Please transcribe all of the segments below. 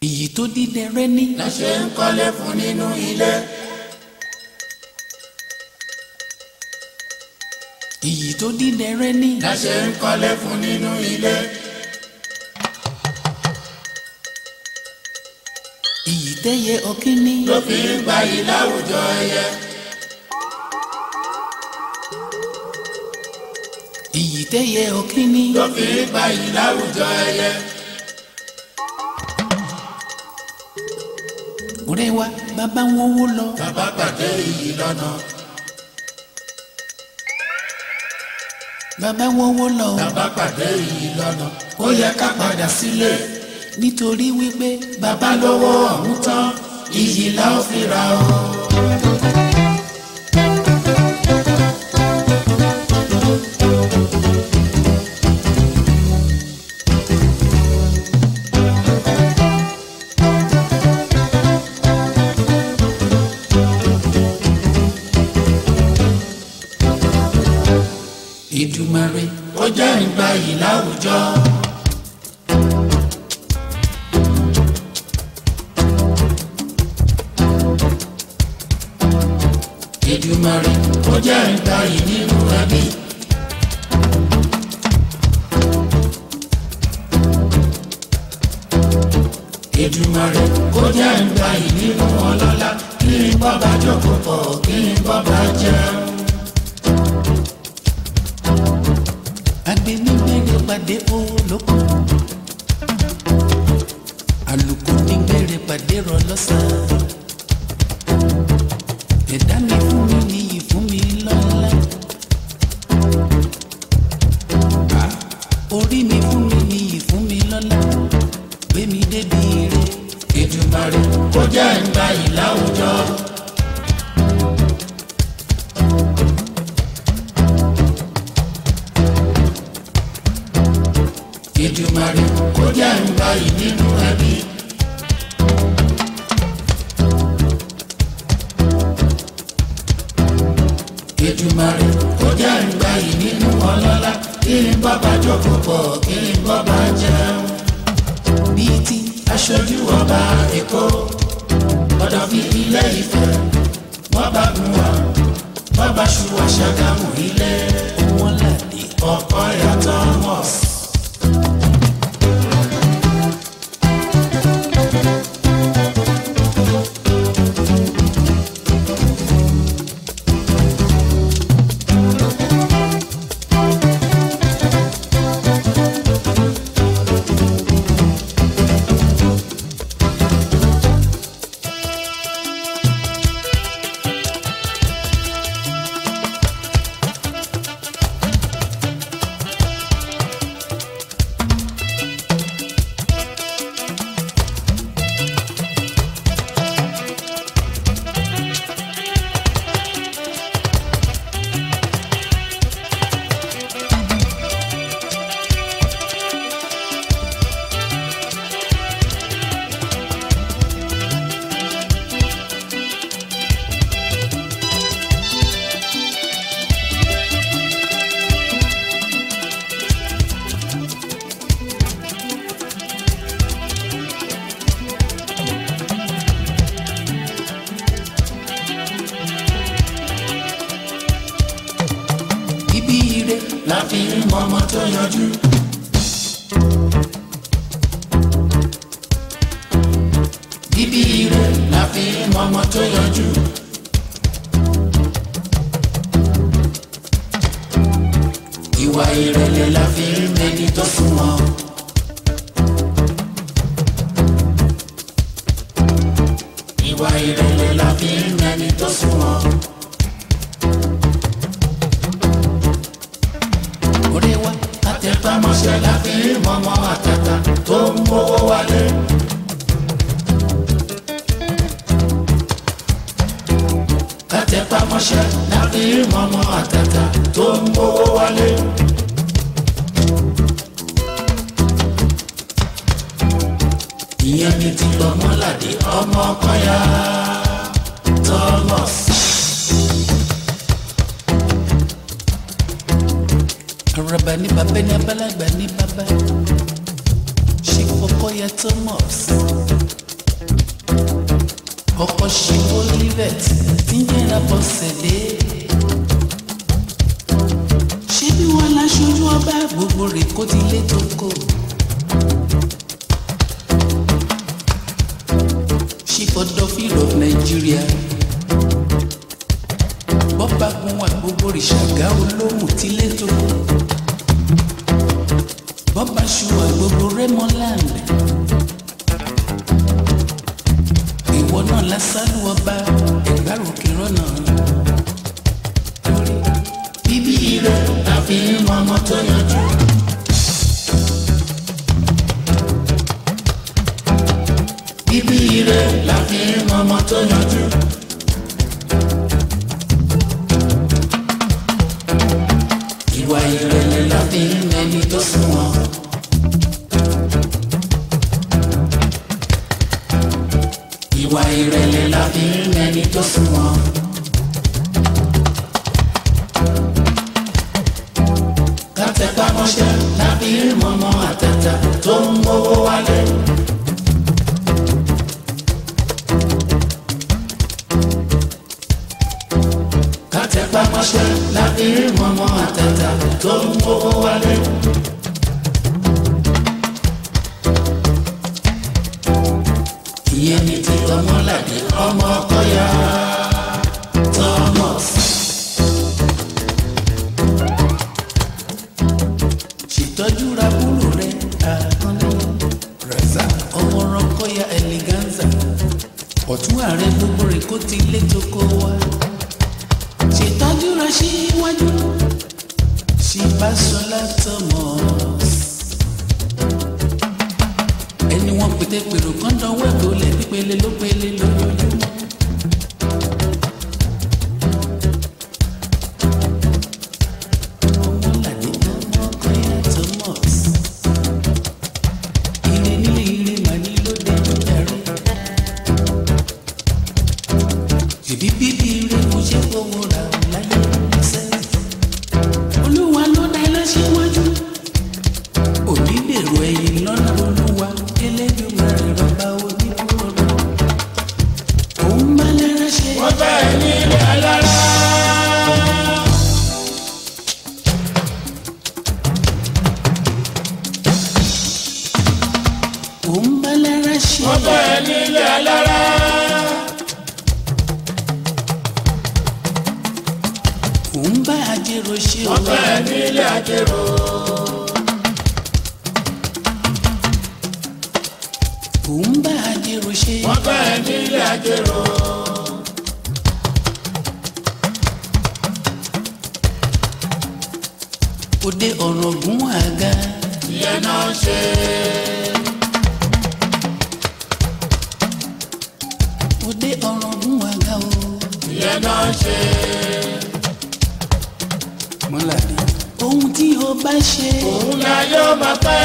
iyì tó dídẹrẹ́ ní. la ṣe ń kọ́lé fún nínú ilé. iyì tó dídẹrẹ́ ní. la ṣe ń kọ́lé fún nínú ilé. iyì tẹ́yẹ ọ̀kíní. ló fi ń gbayì láwùjọ ẹyẹ. iyì tẹ́yẹ ọ̀kíní. ló fi ń gbayì láwùjọ ẹyẹ. ọ̀rẹ́ wa bàbá wọn wó lọ. bàbá pàdé iyì lọ́nà. bàbá wọn wó lọ. bàbá pàdé iyì lọ́nà. ó yẹ ká padà sílé. nítorí wípé bàbá lówó ọ̀hún tán iyì la ó fi ra o. Èdùmàrè ó jẹ́ ìgbayì láwùjọ. Èdùmàrè ó jẹ́ ìgbayì nínú ẹbí. Èdùmàrè ó jẹ́ ìgbayì nínú ọlọ́lá kí n bọ́ bá jókòó pọ̀ kí n bọ́ bá jẹun. agbẹnigbẹrẹ pàdé olóko àlùkò nígbẹrẹ pàdé rọ lọ́sàn ẹ̀dá mi fún mi níyì fún mi lọ́lá orí mi fún mi níyì fún mi lọ́lá gbé mi débi ire Èdùmàrè ó jẹ́ ìgbayì láwùjọ. Èdùmàrè ó jẹ́ ìgbayì nínú ẹbí. Èdùmàrè ó jẹ́ ìgbayì nínú ọlọ́lá kí n bọ́ bá jókòó pọ̀ kí n bọ́ bá jẹun bíi ti aṣojú ọba èkó ọ̀dọ̀ fi ilé ìfẹ́ wọ́n bá gun wa wọ́n bá ṣu àṣàgámù ilé ọmọlàdé ọkọ yàtọ̀ mọ́s. ibi ire la fi ń mọ ọmọ tó yanjú. bíbí ire la fi ń mọ ọmọ tó yanjú. ìwà ìrẹ̀lẹ̀ la fi ń mẹni tó sunwọ̀n. ìwà ìrẹ̀lẹ̀ la fi ń mẹni tó sunwọ̀n. ọ̀rẹ́ wa àtẹ̀pámọ́ṣẹ́ la fi ń mọ̀mọ́ àtàtà tó ń mówó wálé. àtẹ̀pámọ́ṣẹ́ la fi ń mọ̀mọ́ àtàtà tó ń mówó wálé. ìyẹn ni ti lọ́mọ́ládé ọmọ kọ́yà Thomas. araba ní bàbá ní abálàgbà ní bàbá ṣe kọ́kọ́ ya Thomas ọkọ̀ ṣe olivet tí ń jẹ́ra bọ́sẹ̀dé. ṣé bí wọ́n láṣojú ọba gbogbo rẹ̀ kó ti lé tó kò. chief ọdọfíìl of Nigeria bọ́bá gun wà gbogbo ìṣàgá olóhùn tí lé tó kò. bọ́bá ṣùwà gbogbo Rẹ́mọ́land. ìwọ náà lásánù ọba ẹgbàrúkẹ rọnà lórí bíbí rẹ̀ àfi mọ́mọ́ tó yanjú. bíbí rẹ̀ láfi mọ́mọ́ tó yanjú. ìwà ìrẹ̀lẹ̀ láfi mẹ́ni tó sunwọ̀n. ìwà ìrẹ̀lẹ̀ láfi mẹ́ni tó sunwọ̀n. kátẹ́pá mọ́ṣẹ́ láfi mọ́mọ́ àtẹ̀tà tó ń mówó wálé. kátẹ́pá mọ́ṣẹ́ láfi mọ́mọ́ àtẹ̀tà tó ń mówó wálé. ìyẹn ní ti ọmọlàdé ọmọ ọkọ ya Thomas. ṣètọ́jú ra búrò rẹ̀ àkànlé rẹ̀sà ọmọ rọ́kọ́yà eleganza ọ̀tún ààrẹ gbogbo rẹ̀ kó ti lé tó kó wá ṣètọ́jú ra síwájú ṣìbáṣọlá Thomas ẹni wọn pété pèrò kan dánwó tó lẹ nípele ló pele lójoojúmọ́. ọmọlàdé ọmọ ọkọyà Thomas ire nílé ire mà ní lóde ìdarí. ṣèbí bíbí ire mo ṣe fowó ra láyé sẹ́yìn. olúwa ló dá iná síwájú òní dèrò ẹ̀yìn lọ́nà olúwa elédùnmarè rọba oníkúrò òun bá lẹ́rẹ́ ṣe. wọ́n bá ẹ ní ilé alára. òun bá lẹ́rẹ́ ṣe. wọ́n bá ẹ ní ilé alára. òun bá ajérò ṣe. wọ́n bá ẹ ní ilé àjẹrò. òun bá ajérò ṣe. wọ́n bá ẹ ní ilé àjẹrò. òde ọ̀rọ̀ gún àga. ìyẹn náà ṣe. òde ọ̀rọ̀ gún àga o. ìyẹn náà ṣe. mọ́làdé. ohun tí o bá ṣe. òun la yóò máa pẹ́.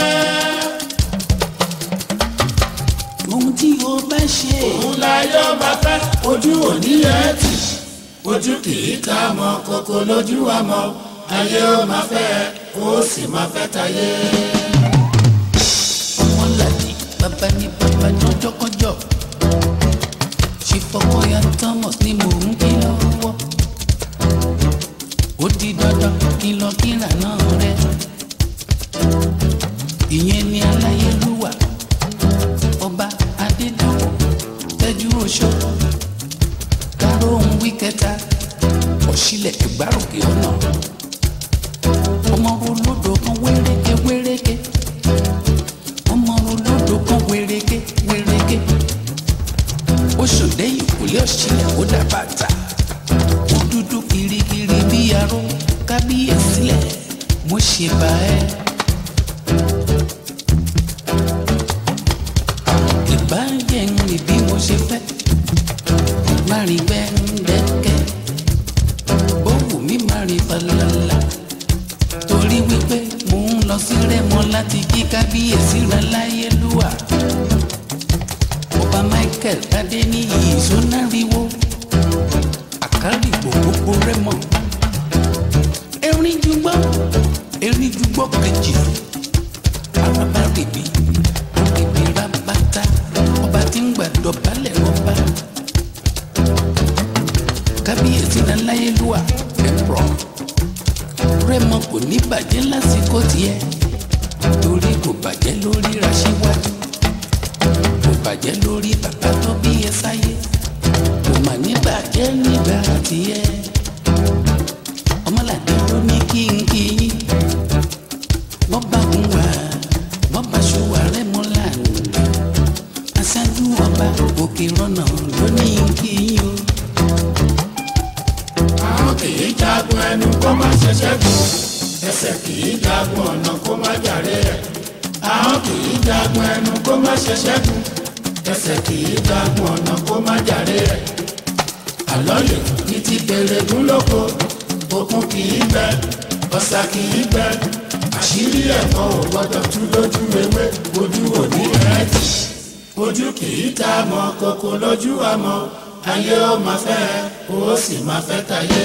ohun tí o bá ṣe. òun la yóò máa pẹ́. ojú òní ẹ̀ tì. ojú kì í ká mọ kókó lójú wa mọ. ayé ó máa fẹ́ ó sì máa fẹ́ tayé. ọmọlàdé bàbá ní bàbá ní ọjọ́kọ́jọ́. ṣe fọkànyà Thomas ni mò ń kí lọ́wọ́. ó di dandan kí n lọ kíra náà rẹ. ìyẹn ni aláyélúwà ọba adédàwọ̀ tẹ́jú oṣó káró ohun wí kẹta ọ̀ṣílẹ̀ ìgbáròkè ọ̀nà ọmọ olódò kan wéréké wéréké ọmọ olódò kan wéréké wéréké ó ṣòdẹ́ ìkúlé ọ̀ṣílẹ̀ ó dá bàtà ó dúdú kirikiri bí aró kábíyèsílẹ̀ mo ṣe bá ẹ. ìbàjẹ́ ń rìn bí mo ṣe fẹ́ má rí gbẹ́ndẹ́kẹ́ ó wù mí má rí falala torí wípé mò ń lọ sí Rẹ́mọ láti kí kábíyèsí rẹ láyélúwà ọba Michael Adéníyì ìsónáriwo àkárìgbò gbogbo Rẹ́mọ erin jùgbọ́ erin jùgbọ́ kejì araba rèébi rèébi rabata ọba tí ń gbàdọ̀ balẹ̀ ọba tiẹ̀ torí kò bàjẹ́ lórí Aṣíwájú kò bàjẹ́ lórí bàbá tó bí ẹ sáyé kò mà ní bàjẹ́ nígbà tiẹ̀ ọmọlàdé ló ní kí n kí yín wọ́n bá ń wà wọ́n bá ṣùwà rẹ̀ mọ́ lánàá aṣáájú ọba òkè rọ́nà ló ní kí yín o. àwọn kì í jagun ẹnu kó má ṣẹ̀ṣẹ̀ gùn ẹsẹ̀ kì í jagun ọ̀nà kó má jàre ẹ̀ àwọn kì í jagun ẹnu kó má ṣẹ̀ṣẹ̀ gùn ẹsẹ̀ kì í jagun ọ̀nà kó má jàre ẹ̀ àlọ́yè ní ti bèrè gún lóko òkun kì í bẹ ọ̀sà kì í bẹ àṣírí ẹ̀kọ́ ò gbọ́dọ̀ tú lójú ewé ojú òní ẹ̀ tì ojú kì í ta mọ́ kókó lójú àmọ́ ayé ó máa fẹ́ ó sì máa fẹ́ tayé.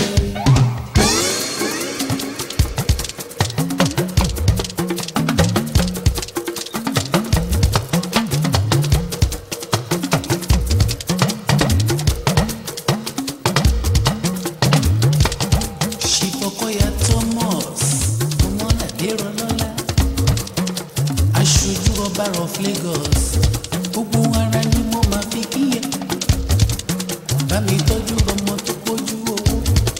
ṣìfọkọyà Thomas ọmọlàdé rọlọ́lá aṣojú ọba of Lagos gbogbo ara ni mo máa fi kíyè bá mi tọ́jú ọmọ tó pójú owó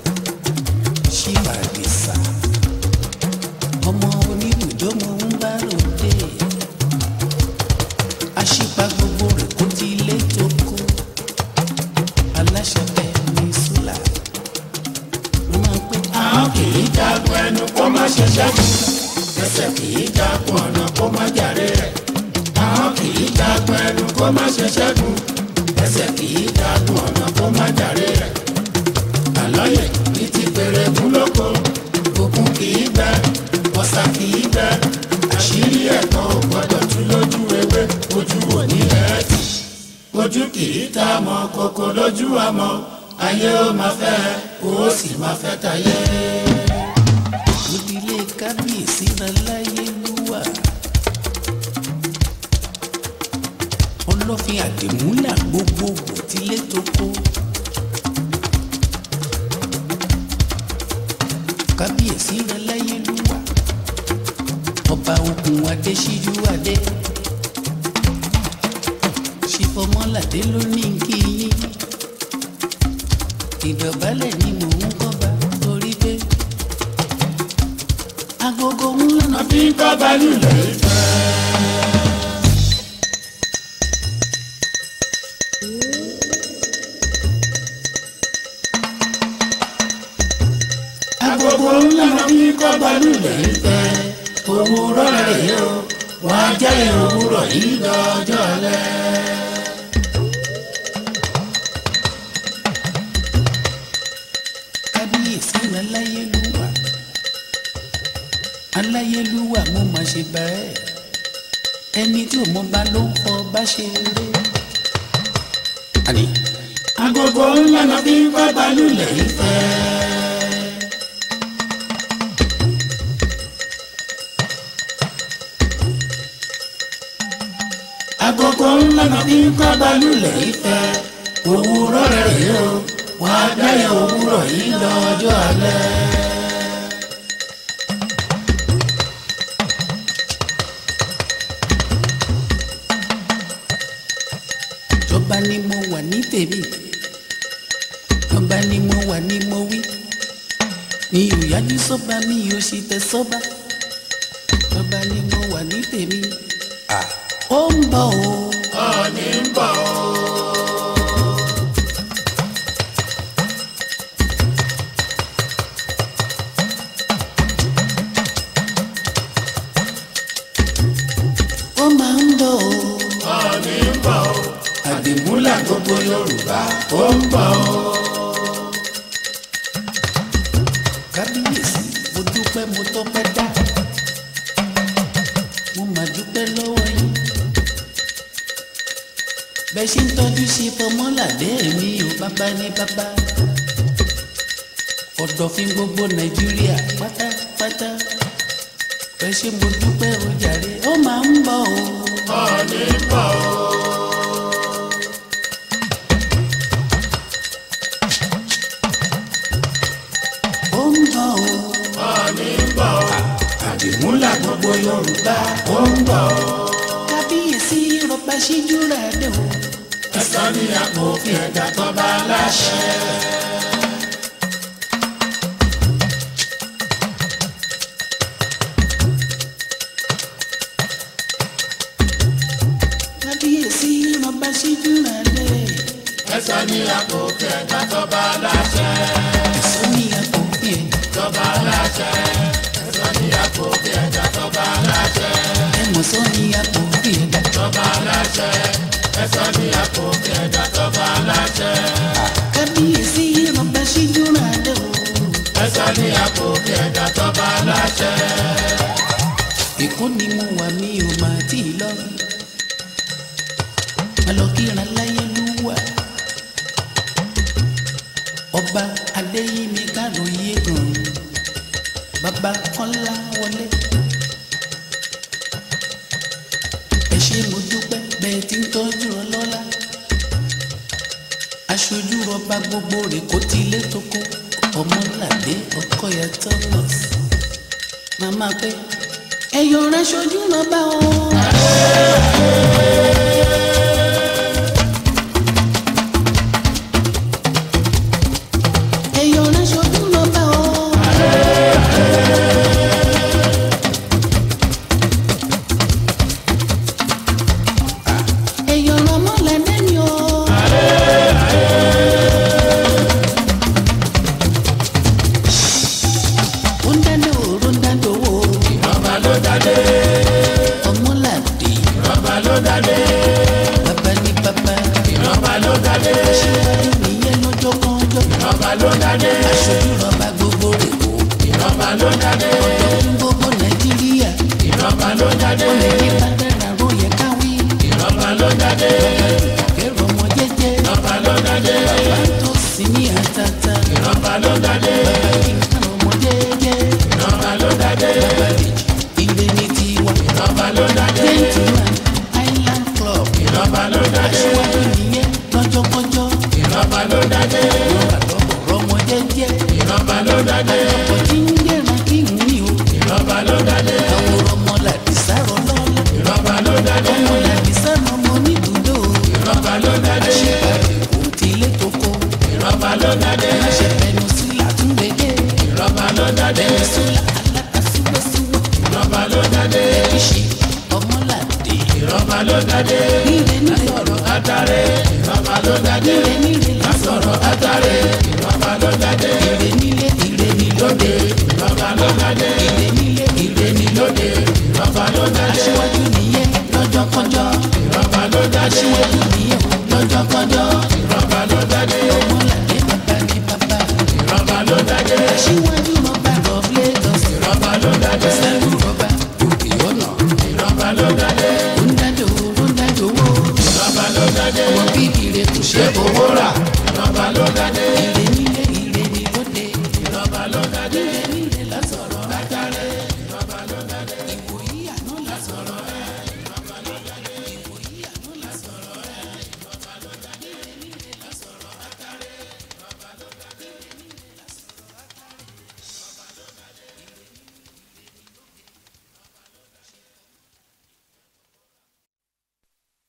ṣìbàdìsá ọmọ oníbùdó mo ń bá ròde àṣìpa gbogbo rẹ̀ kó ti ilé tó kó aláṣẹ bẹ́ẹ̀ ní sùlà mo máa ń pẹ́ àwọn kì í jagun ẹnu kó má ṣẹ̀ṣẹ̀ gùn ẹsẹ̀ kì í jagun ọ̀nà kó má jàre ẹ̀ àwọn kì í jagun ẹnu kó má ṣẹ̀ṣẹ̀ gùn ẹsẹ̀ kì í jagun ọ̀nà kó má jàre ẹ̀ àlọ́yè ní ti bèrè gún lóko òkun kì í bẹ ọ̀sà kì í bẹ àṣírí ẹ̀kọ́ ò gbọ́dọ̀ tú lójú ewé ojú òní ẹ̀ tì ojú kì í ta mọ́ kókó lójú àmọ́ ayé ó máa fẹ́ ó sì máa fẹ́ tayé. ìdílé kábíyèsí láláyélúwà ọlọ́fin àdìmúlà gbogbogbò tílé tó kó kábíyèsí láláyélúwà ọba ogun adésíjú adé ṣìfọmọládé ló ní kí yín ìdọ̀bálẹ̀ ni mò ń kọ́ba torí pé agogo ńlá náà àfi ń kọ́ balùwẹ̀ ìfẹ́. agogo ńlá náà fi ń kọ́ balùwẹ̀ ìfẹ́. òwúrọ̀ rẹ̀ o wọ́n á jẹ́ òwúrọ̀ yìí lọ́jọ́ alẹ́. kábíyèsí aláyélúwà aláyélúwà mo mà ṣe bẹ́ẹ̀ ẹni tí ò mọ bá ló ń fọ bá ṣe eré. àní agogo ńlá náà fi ń kọ́ balùwẹ̀ ìfẹ́. agogo ńlá náà fi ń kọ́ balùwẹ̀ ìfẹ́. òwúrọ̀ rẹ̀ o wọ́n á dáyẹ̀ òwúrọ̀ yìí lọ́jọ́ alẹ́. tọ́ba ni mo wà ní tèmi tọ́ba ni mo wà ní mo wí mi ò yájú sọ́ba mi ò sì tẹ sọ́ba tọ́ba ni mo wà ní tèmi ó ń bọ̀ o. ọ̀ọ́ni ń bọ̀ o. ó máa ń bọ̀ o. ọ̀ọ́ni ń bọ̀ o. àdìmúlà gbogbo yorùbá ó ń bọ̀ o. kábíyèsí mo dúpẹ́ mo tọ́pẹ́ dá mo mà dúpẹ́ lọ́wọ́ yín bẹ́ẹ̀ ṣe ń tọ́jú sí fọmọ́làdé mi ò bàbá ní bàbá ọ̀dọ̀fin gbogbo nàìjíríà pátápátá bẹ́ẹ̀ ṣe mo dúpẹ́ o jàre ó máa ń bọ̀ o. ọ̀ọ́ni ń bọ̀ o. ó ń bọ̀ o. ọ̀ọ́ni ń bọ̀ o. àdìmúlà ọba ṣíjú rẹ̀ dé o. ẹ̀sán ní amòfin ẹ̀dá tó bá láṣẹ. kábíyèsí ọba ṣíjú rẹ̀ dé. ẹ̀sán ní amòfin ẹ̀dá tó bá láṣẹ. ẹ̀sọ́ ní àpòfin ẹ̀. tó bá láṣẹ. ẹ̀sán ní amòfin ẹ̀dá tó bá láṣẹ. ẹ̀mọ̀sọ́ ní àpòfin ẹ̀. tó bá láṣẹ. ẹ̀sán ní amòfin ẹ̀dá tó bá láṣẹ. kábíyèsí ọba ṣíjú rẹ̀ dé o. ẹ̀sán ní amòfin ẹ̀dá tó bá láṣẹ. èkó ni mo wà mí ò máa tí ì lọ. alọ́kìrán láyé ló wà. ọba adéyími káròyé kan bàbá kọ́lá wọlé. ẹ ṣé mo dúpẹ́ bẹ́ẹ̀ tí ń tọ́jú ọlọ́lá. aṣojú ọba gbogbo rẹ̀ kó tilé tó kó ọmọlàdé ọkọ̀yà thomas màmá pé ẹyọ rẹ ṣojú lọba o. ẹyọ rẹ ṣojú lọba o. ẹyọ ọmọ lẹ́dẹ́ ni o. ó ń dáná òru ń dáná owó ìrọ̀bà ló dádé. ọmọlàdé ìrọ̀bà ló dádé. bàbá ní bàbá ìrọ̀bà ló dádé. aṣíwájú nìyẹn lọ́jọ́ kanjọ́ ìrọ̀bà ló dádé. aṣojú rọba gbogbo rẹ̀ kó ìrọ̀bà ló dádé. ọ̀dọ́ fún gbogbo nàìjíríà ìrọ̀bà ló dádé. ó lè ní bàdàrà ló yẹ káwí ìrọ̀bà ló dádé. kẹrọ ọmọ jẹ́jẹ́ ìrọ̀bà ló dádé. bàbá tó sì ní àtàtà ìrọ̀bà ló dádé. bàbá kí n kàn ọmọ jẹ́jẹ́ ìrọ̀bà ló dádé. bàbá dèjì ilé ní tiwa ìrọ̀bà ló dádé. gentleman island club ìrọ̀bà ló dádé. aṣíwájú nìyẹn lọ́jọ́ kọjọ́ ìrọ̀bà ló dádé. rọba lọ́bọ̀ ọmọ jẹ́jẹ́ ìrọ̀bà ló dádé. ọkọ̀ tí ń gbẹ̀ràn kí n ní o ìrọ̀bà ló dádé. àwòrán ọmọ làdìsá rọ lọ́lọ́ ìrọ̀bà ló dádé. ọmọ làdìsá rọ ọmọ oníbùdó ìrọ̀bà ló dádé. àṣeparí kò tilé tó kó ìrọ̀bà ló dádé. aláṣẹ pẹnu sí làtúndéédé ìrọ̀bà ló dádé. pẹnu sí alákàsíwẹ́síwẹ́ ìrọ̀bà ló dádé. ìṣe ọmọlàdé ìrọ̀bà ló dádé. níre níre sọ̀rọ̀ átàrẹ. ìrọ̀bà ló dádé. níre níre lásọ̀rọ̀ sọ̀rọ̀ átàrẹ. ìrọ̀bà ló dádé. ire nílé ire ní lóde ìrọ̀bà ló dádé. ire nílé ire ní lóde ìrọ̀bà ló dádé. aṣíwájú nìyẹn lọ́jọ́ kọjọ́ ìrọ̀bà ló dádé. aṣíwájú